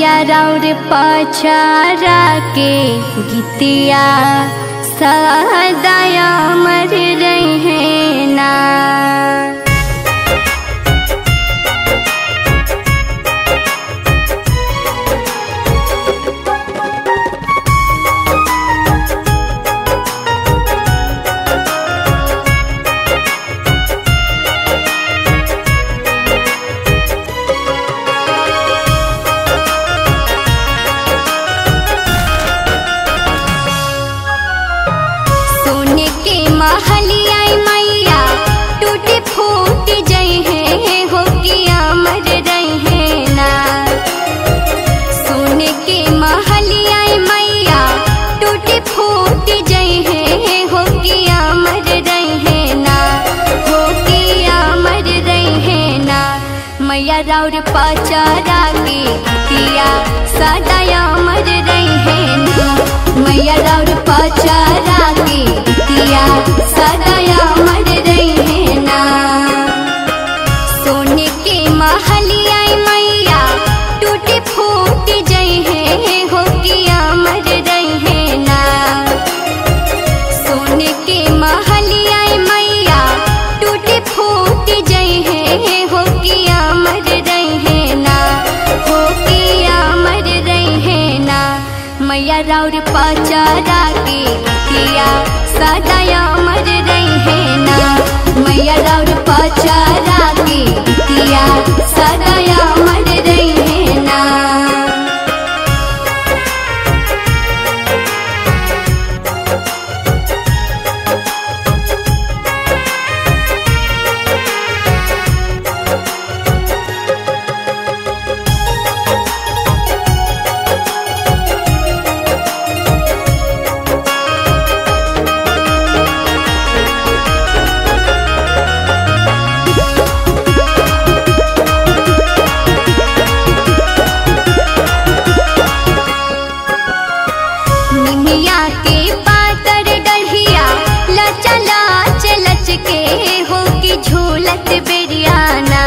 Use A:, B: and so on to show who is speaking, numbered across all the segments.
A: मैया राउर पचारा के गीतिया सदाया मर रहे ना सोने के महलिया मैया टूटी फूट जई है हो किया मर रही है ना सोने के महलिया मैया टूटी फूट जई है हो किया मर रही है ना हो किया मर रही है ना मैया राउर पचारा के किया सदाया मर रही है ना मैया राउर पचारा के किया सदाया मर रही है ना सोने के महलिया मैया टूटी फूट जई है हो किया मर रही है ना सोने के महलिया मैया टूटी फूट जई है हो किया मर रही है ना हो किया मर रही है ना मैया राउर पचारा के किया सदाया मर रही है ना मैया राउर पचारा के किया सदाया मर रही है ना निमिया के पातर डढ़िया लचा लाच लच के हो की झूलत बेरियाना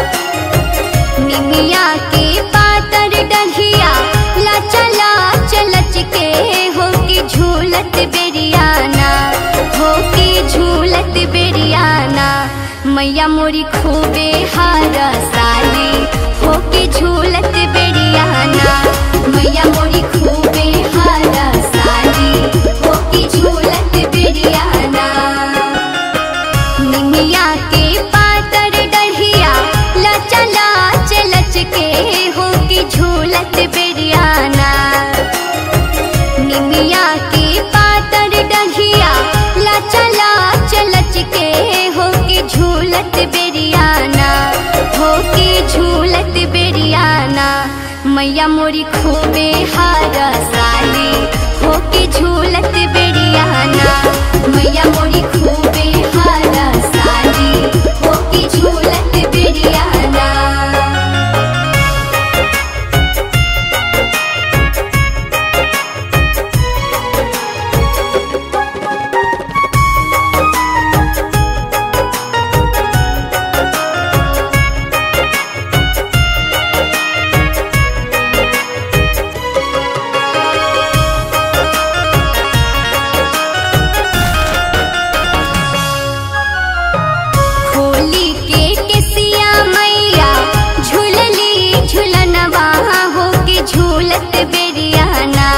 A: निमिया के पातर डढ़िया लचा लाच लच के हो की झूलत बेरियाना हो की झूलत बेरियाना मैया मोरी खूबे हार साली हो की झूलत बेरियाना मैया मोरी खूबे हार साली हो की झूलत बेरियाना निमिया के पातर डढ़िया लचा लाच लच के हो की झूलत बेरियाना निमिया के पातर डढ़िया लचा लाच लच के हो की झूलत बेरियाना हो की झूलत बेरियाना मैया मोरी खूबे हार साली हो की झूलत बेरियाना मैया मोरी खूबे हार साली हो की झूलत बेरियाना खोली के केसिया मैया झूलली झूलनवा हो के झूलत बेरियाना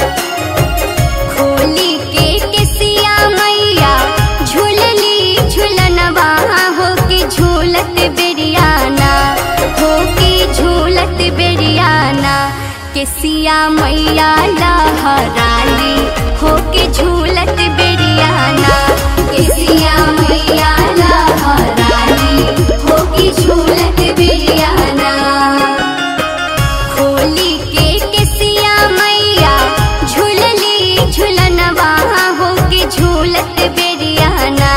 A: खोली के केसिया मैया झूलली झूलनवा हो के झूलत बेरियाना हो के झूलत बेरियाना केसिया मैया लहराली हो के झूलत बेरियाना केसिया मैया लहराली हो के झूलत बेरियाना खोली के केसिया मैया झूलली झूलनवा हो के झूलत बेरियाना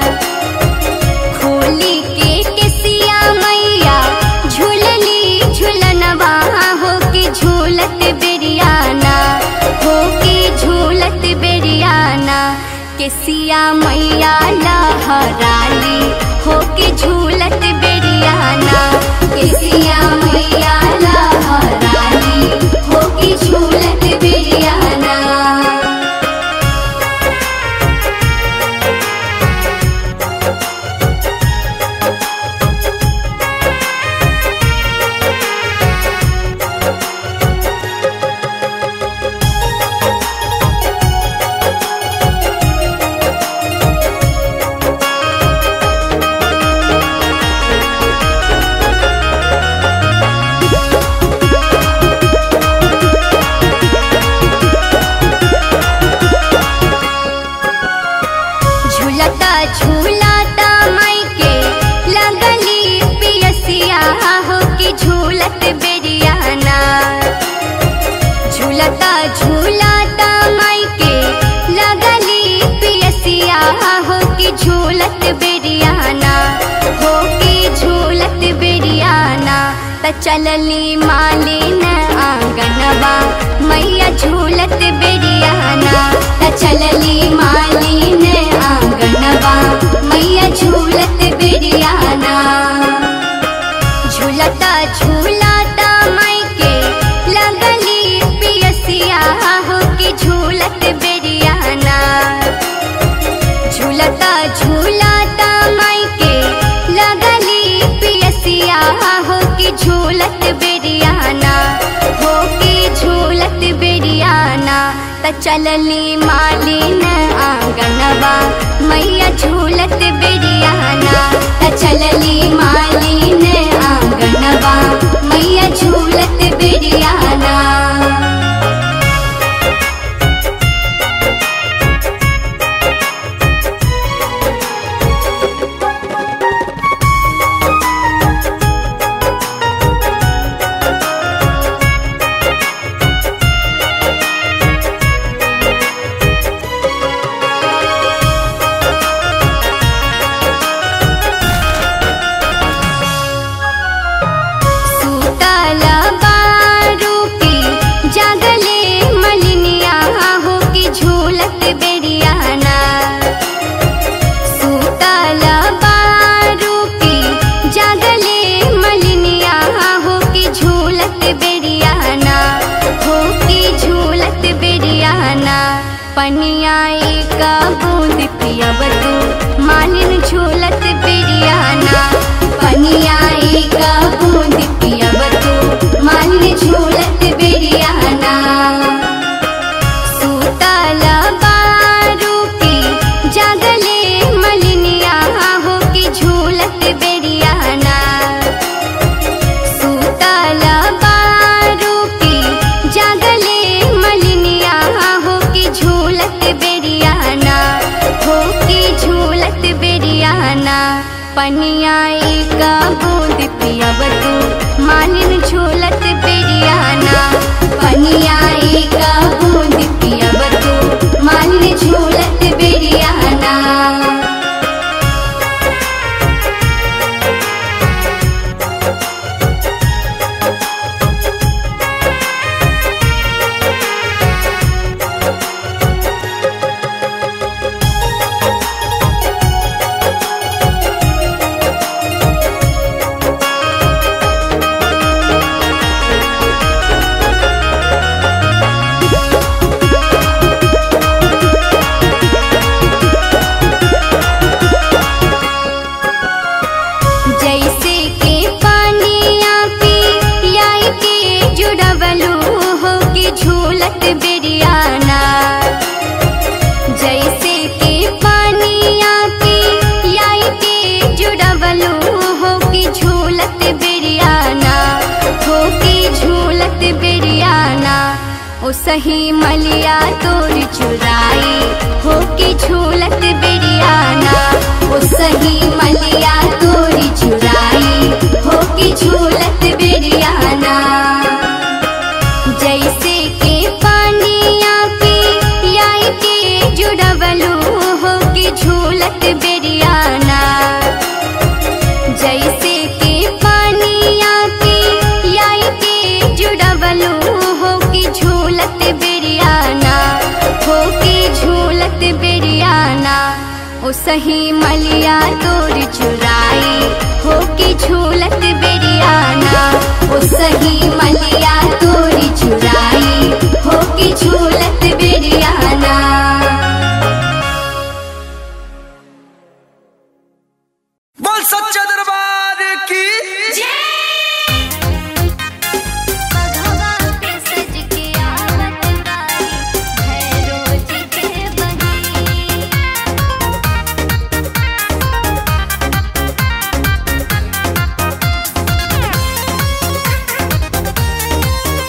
A: खोली के केसिया मैया झूलली झूलनवा हो के झूलत बेरियाना हो के झूलत बेरियाना केसिया मैया लहराली हो के झूलत बेरियाना केसिया मैया लहराली झूलाता माई के लगली पियसिया हो कि झूलत बेरियाना हो कि झूलत बेरियाना त चलली मालिन आंगनवा मैया झूलत बेरियाना त चलली मालिन आंगनवा मैया झूलत बेरियाना झूलता झूलाता माई के लगली पियसिया हो कि झूलत बेरियाना झूलता झूलाता माई के लगली पियसिया हो कि झूलत बेरियाना हो कि झूलत बेरियाना त चलली मालिन आंगनवा मैया झूलत बेरियाना त चलली मालिन आंगनवा मैया झूलत बेरियाना सूतल बारू की जगले मलिनिया हो कि झूलत बेरियाना सूतल बारू की जगले मलिनिया हो कि झूलत बेरियाना हो कि झूलत बेरियाना पनिया एक बूंद पियब तू मालिन झूलत बेरियाना पनिया एक बूंद पियब तू मालिन झूलत बेरियाना सूतल बारू की जगले मलिनिया हो कि झूलत बेरियाना सूतल बारू की जगले मलिनिया हो कि झूलत बेरियाना हो कि झूलत बेरियाना पनिया एक बूंद पियब तू मालिन झूलत बेरियाना पनिया एक बूंद पियब तू मालिन झूलत बेरियाना जैसे के पानिया पी लाई के जुड़वलू हो कि झूलत बेरियाना जैसे के पानिया पी लाई के जुड़वलू हो कि झूलत बेरियाना हो कि झूलत बेरियाना ओ सही मलिया तोर चुराई हो कि झूलत बेरियाना ओ सही मलिया तोरी चुराई हो कि झूलत बेरियाना जैसे के पानिया पी लाई के जुड़वलू हो कि झूलत बेरियाना जैसे के पानिया पी लाई के जुड़वलू हो कि झूलत बेरियाना हो कि झूलत बेरियाना ओ सही मलिया तोर चुराई हो कि झूलत बेरियाना ओ सही मलिया तोरी चुराई हो कि झूलत बेरियाना
B: बोल सच्चा दरबार की
A: भगवा पे सज के आवत बारी भैरो जी के बही
B: बोल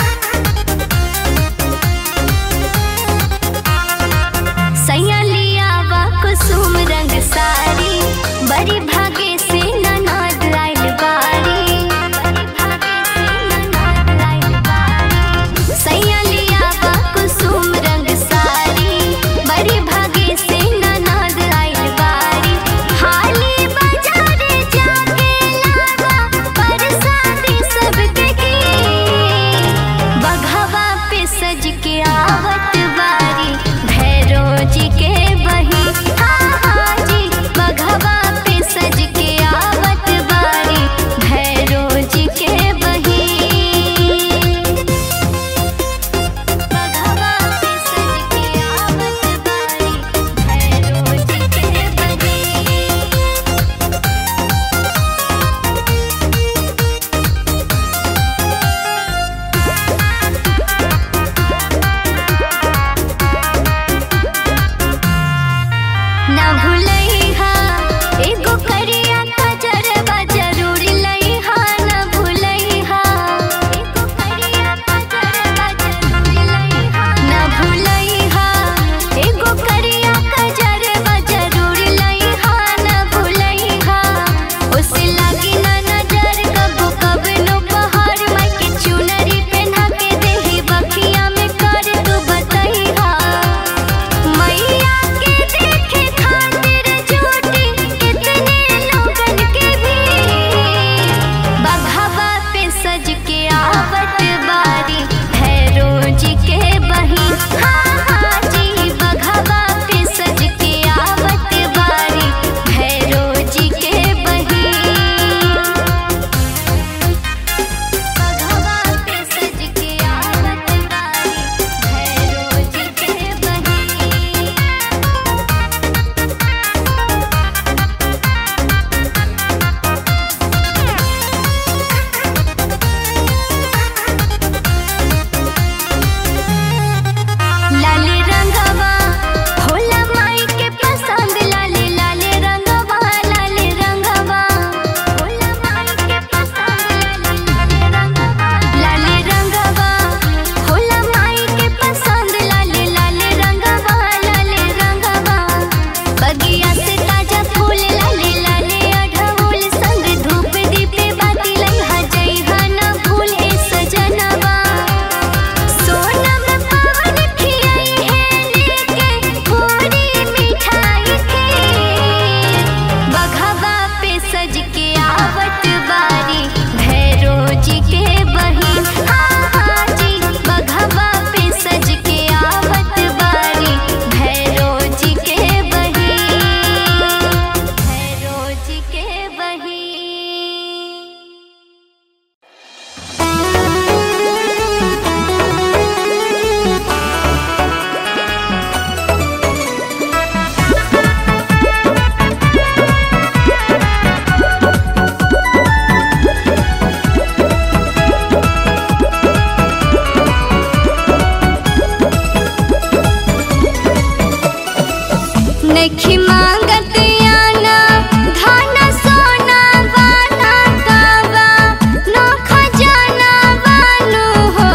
A: नखी मांगत आना धन सोना वाला कावा नोखा जाना वानु हो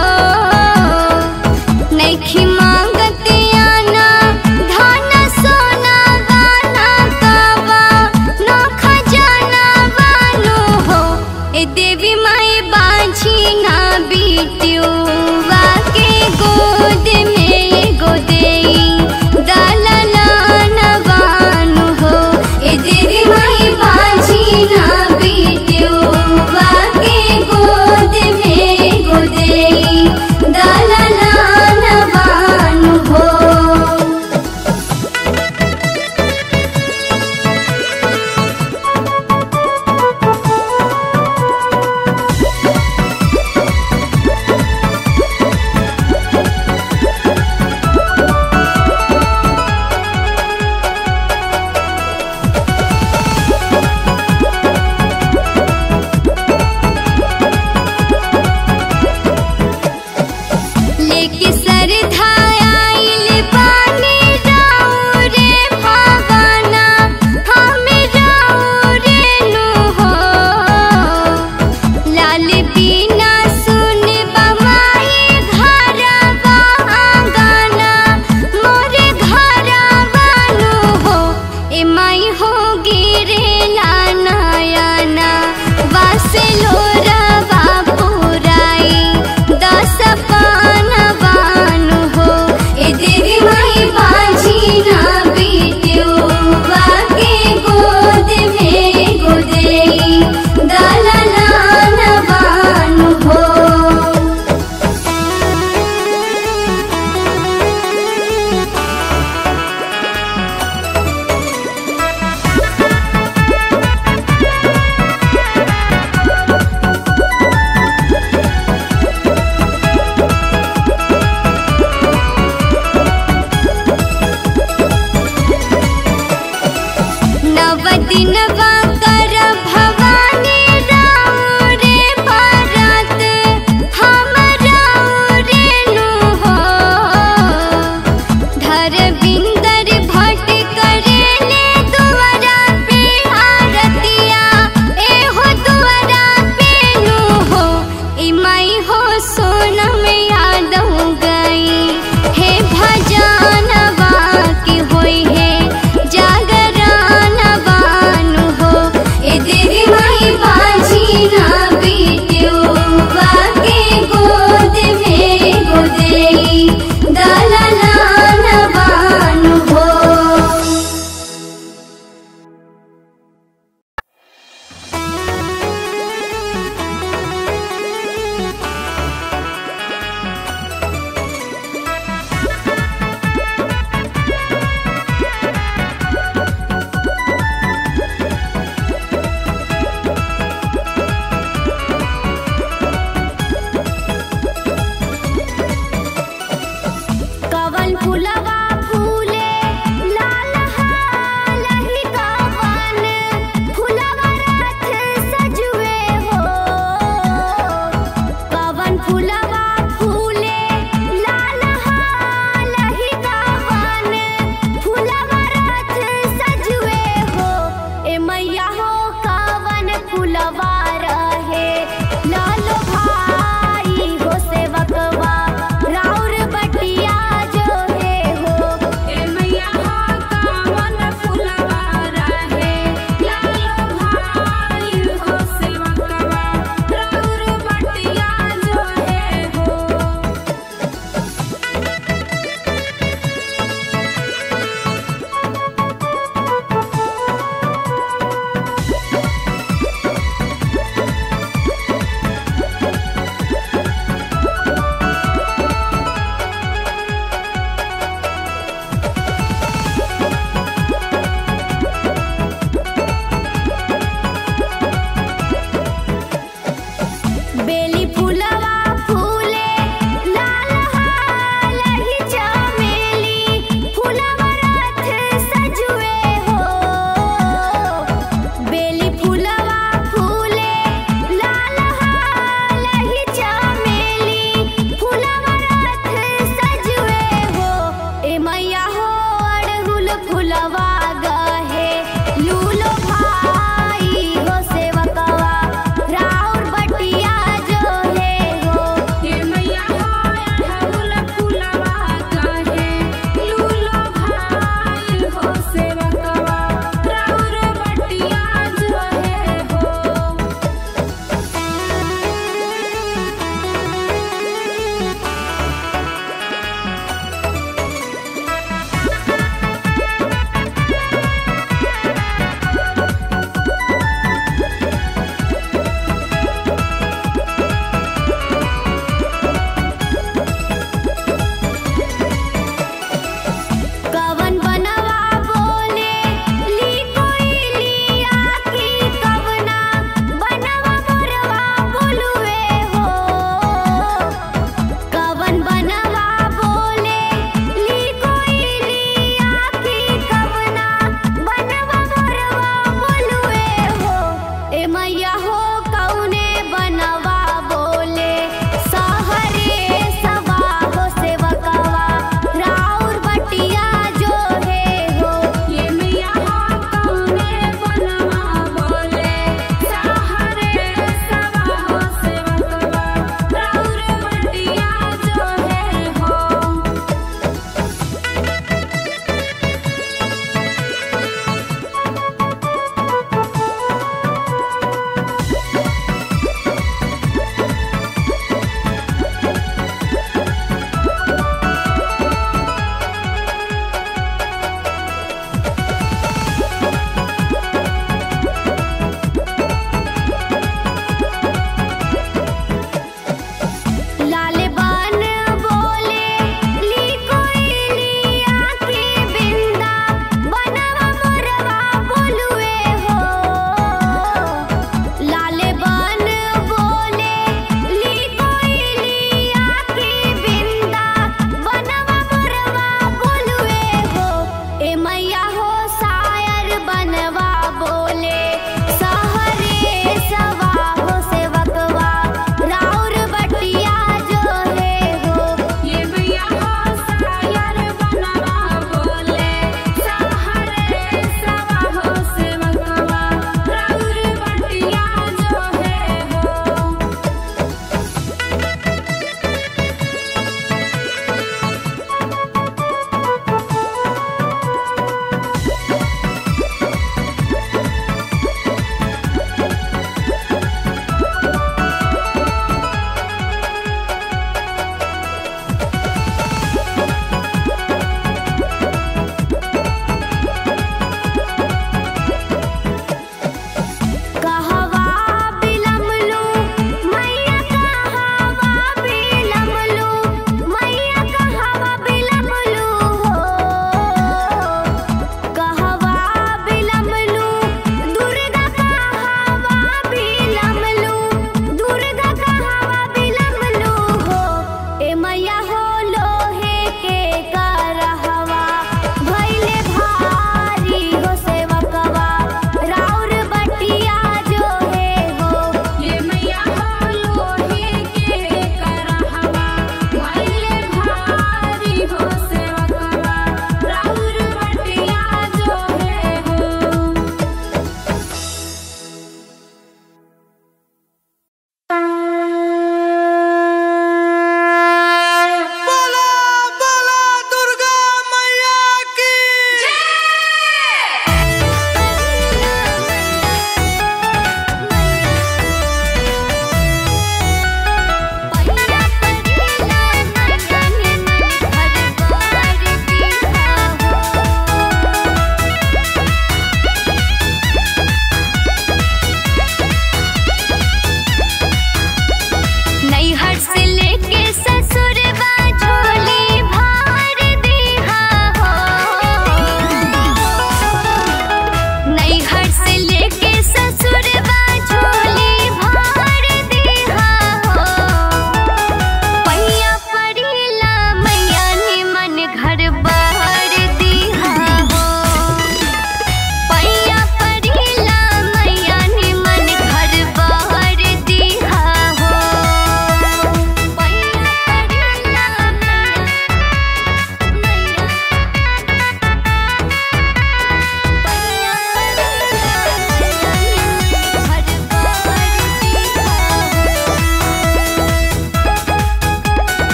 A: नखी मांगत आना धन सोना वाला कावा नोखा जाना वानु हो ए देवी माई बाझी ना बीटियुआ के गोद में गोदेई दलला नवानु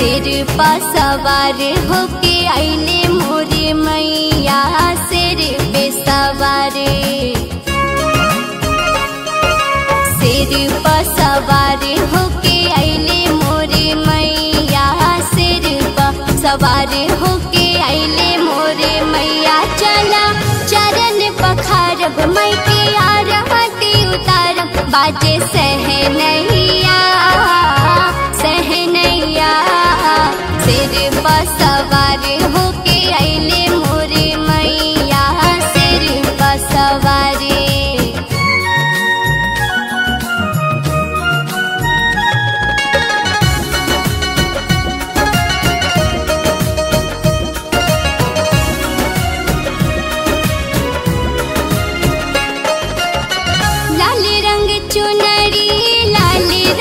A: सिर पा सवार होके आइले मोरे मैया सिर पे सवार सिर पा सवार होके आइले मोरे मैया सिर पा सवार होके आइले मोरे मैया चला चरण पखारब मई के आरती उतारब बाजे सहनैया सहनैया सिर पर सवार होके आइले मोरे मैया सिर पर सवारी लाल रंग चुनरी लाल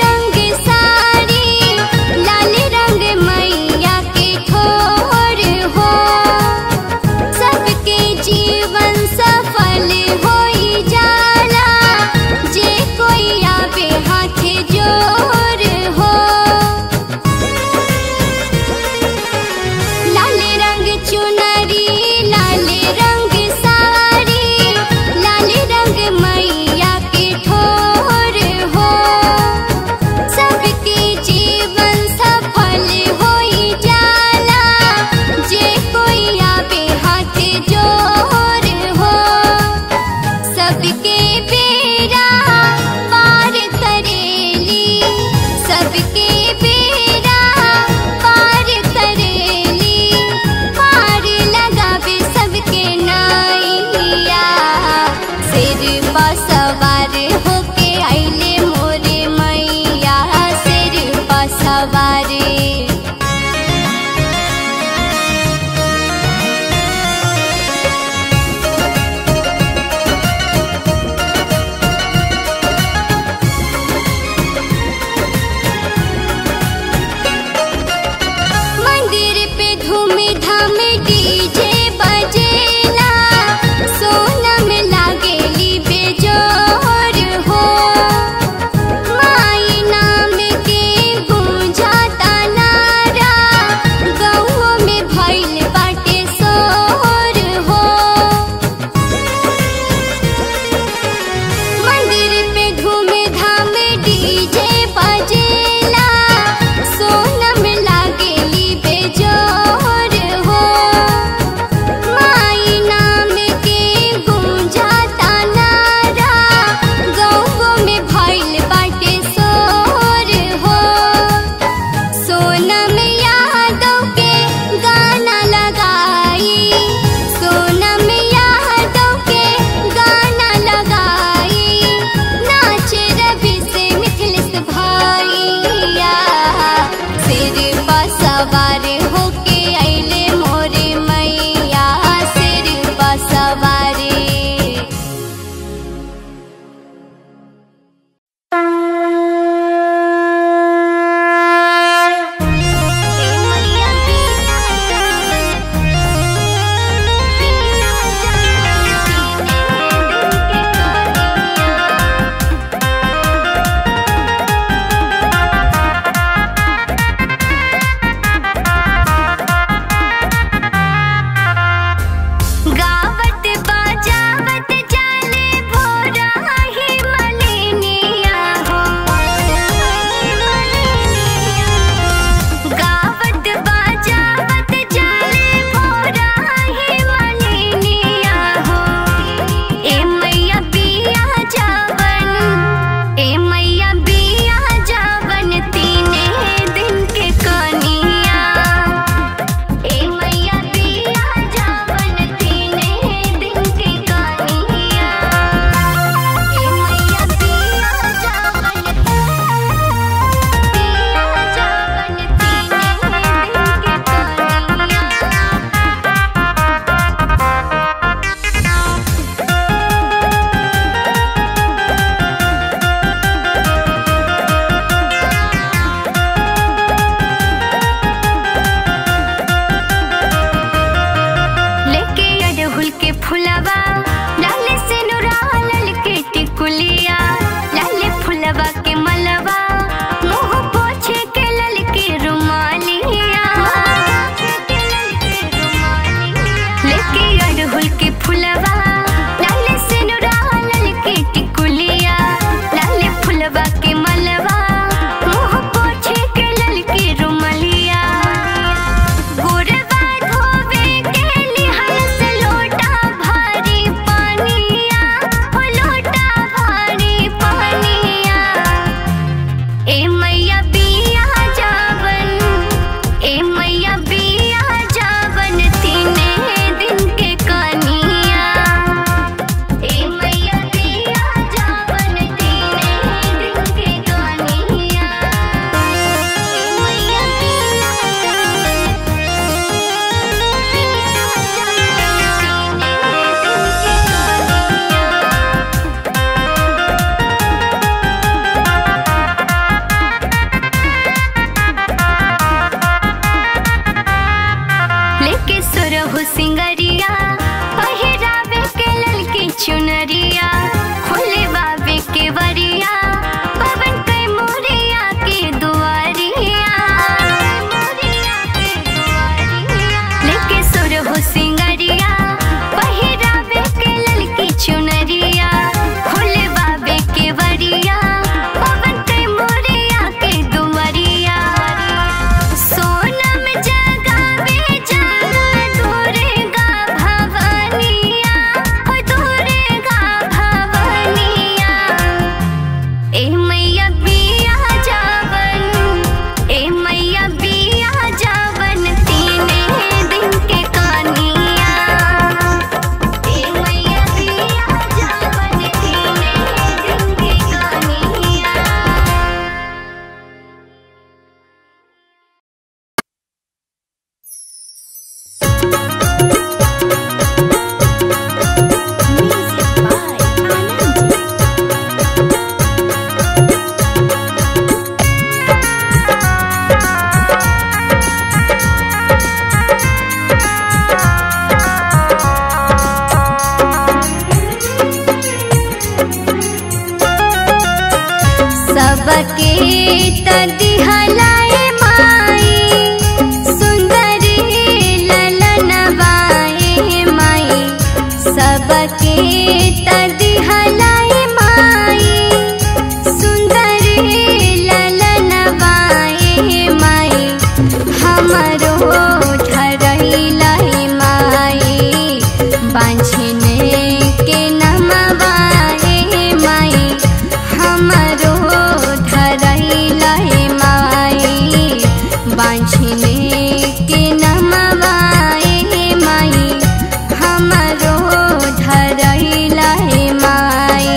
A: सबके तदिहलाए माई सुंदरी ललनवाए माई सबके तदिहलाए माई सुंदरी ललनवाए माई हमरो धरैलाई माई बांझने के नमवाए माई हमरो धरैलाई माई बांझने के नमवाए माई हमरो धरैलाई माई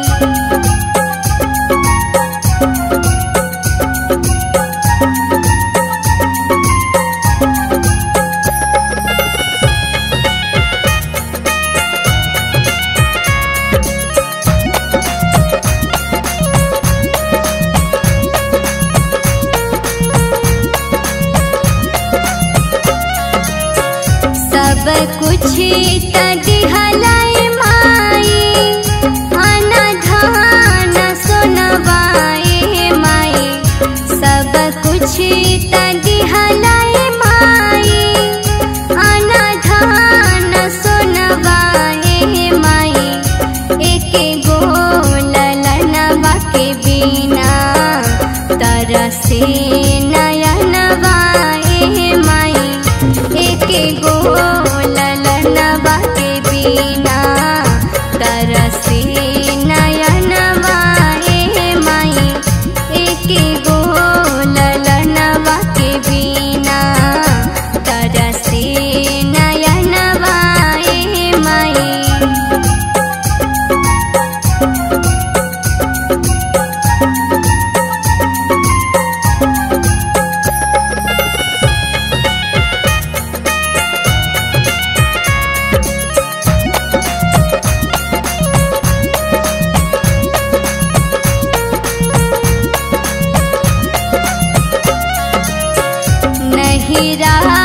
A: सब कुछ तदिहलाए माई अनधान सुनवाए माई सब कुछ तदिहलाए माई अनधान सुनवाए माई एक गो ललनवा के बिना तरसे नयनवाए माई एक गो ललनवा के बिना तरसे नयनवाए माई एक गो ललनवा के बिना तरसे नयनवाए माई नहिरा